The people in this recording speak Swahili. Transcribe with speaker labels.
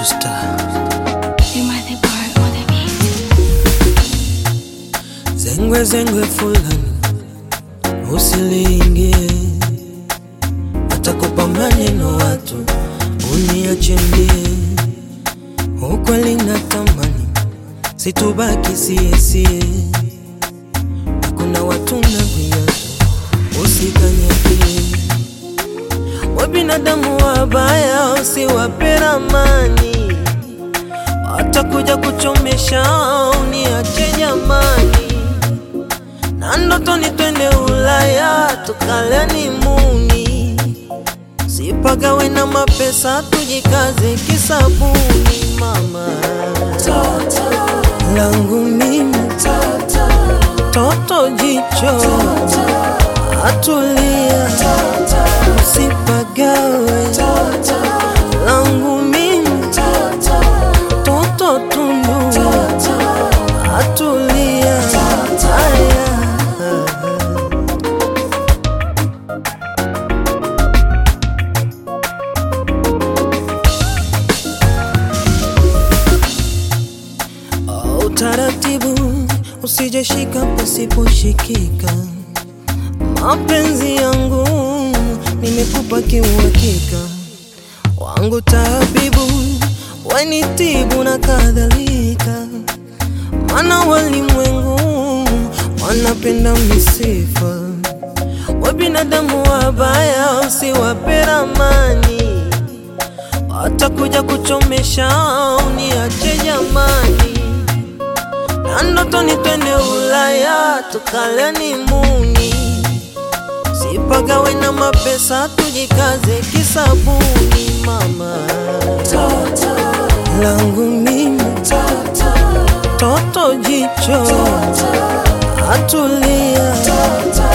Speaker 1: to star.
Speaker 2: You might the part on the beat.
Speaker 1: Zengwe zengwe fulani usiliingie, watakupa maneno watu uniache mbie. Ukweli natamani situbaki siesie, kuna watu na viatu usikanyagie. Wa binadamu wabaya usiwape ramani, watakuja kuchomesha uniache jamani na ndotoni twende Ulaya tukaleni muni, sipagawe na mapesa tujikaze kisabuni. Mama langu mimi toto jicho atulia, usipagawe langu mimi toto tundu atulia aya utaratibu usijeshika pasiposhikika. Mapenzi yangu nimekupa kiuhakika, wangu tabibu wanitibu na kadhalika, mana walimwengu wanapenda misifa, wa binadamu wabaya usiwape ramani watakuja kuchomesha uniache jamani, na ndotoni twende Ulaya tukaleni muni, sipagawe na mapesa tujikaze kisabuni. Mama langu mimi toto jicho atulia